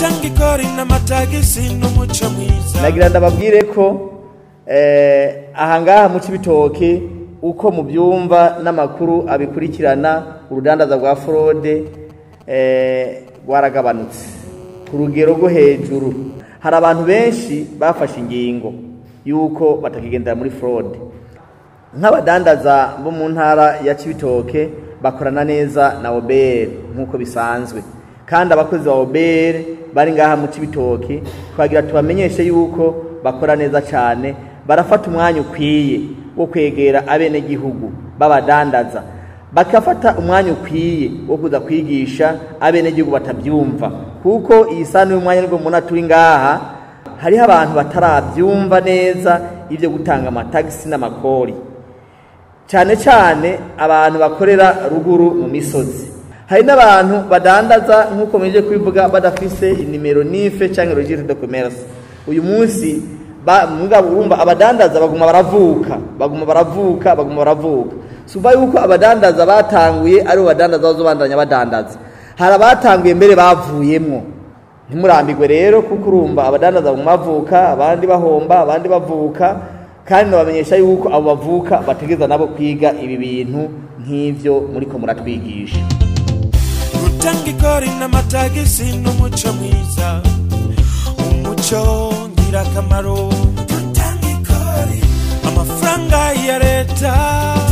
gutanga ikori n'amatagisi n'umuco mwiza nagira ndababwire ko eh, aha ngaha mu cibitoke uko mubyumva n'amakuru abikurikirana urudandaza rwa forode eh, rwaragabanutse ku rugero rwo hejuru hari abantu benshi bafashe ingingo y'uko batakigendera muri forode nk'abadandaza bo mu ntara ya cibitoke bakorana neza na obr nk'uko bisanzwe kandi abakozi ba obr bari ngaha mu cibitoke twagira tubamenyeshe yuko bakora neza cyane barafata umwanya ukwiye wo kwegera abenegihugu b'abadandaza bakafata umwanya ukwiye wo kuza kwigisha abenegihugu batabyumva kuko iyi sano y'umwanya nibwo mubona turi ngaha hariho abantu batarabyumva neza ibyo gutanga amatagisi n'amakori cyane cyane abantu bakorera ruguru mu misozi hari n'abantu badandaza nk'uko muje kubivuga badafise inimero nife cyangwa registre de commerce uyu munsi ba- mugabo urumva abadandaza baguma baravuka baguma baravuka baguma baravuka suva yuko abadandaza batanguye ari bo badandaza bazobandanya badandaza hari abatanguye mbere bavuyemwo ntimurambirwe rero kuko urumva abadandaza baguma bavuka abandi bahomba abandi bavuka kandi nabamenyesha yuko abo bavuka bategereza nabo kwiga ibi bintu nk'ivyo muriko muratwigisha gutanga ikori n'amatagisi n'umuco mwiza umuco ngirakamaro gutanga ikori amafaranga ya leta